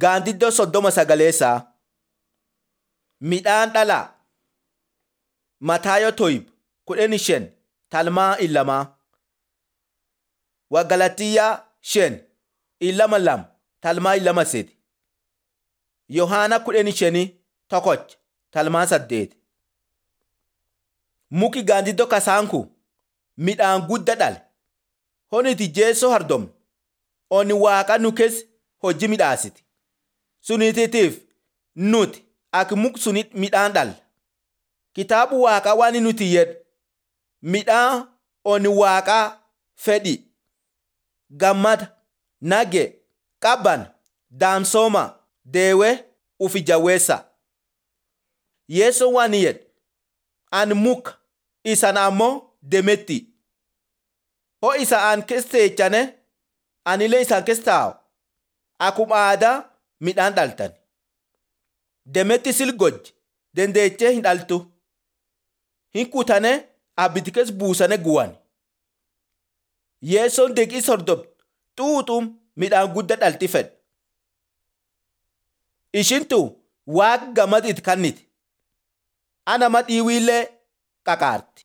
Gaandiddoo soddoma sagaleessaa. Midhaan dhalaa. Mataayoo Toyib kudhanii shan talmaa ilamaa. Wagalatiyyaa shan ilama lam talmaa ilama sedi. Yohaana kudhanii shanii tokkoch talmaa saddeet. Muki gaandiddoo kasaanku midhaan guddaa dhale. Honiti jeessoo hardom oni waaqa nu keessa hojii midhaasiti. Sunititiif nuti akka muk suni midhaan dhalla. Kitaabu waaqaa waan nuti jedhu midhaan oni waaqaa fedhi gammada nage qabban daamsooma deewee ufi jaweessa. Yeesoo waan jedhu ani muka isan ammoo demetti. Ho isa aan keessa teechane anillee isaan keessa taa'u akkuma aadaa midhaan dhaltan. Demetti silgojji dandeechee hin dhaltu. Hin kutane abiddi keessa buusane guwan. Yeessoon deeqii sordobtu xuuxuun midhaan guddaa dhalti fedha. Ishintu waaqa gammad itti kanniti. Ana ma dhiiwiillee qaqaarti.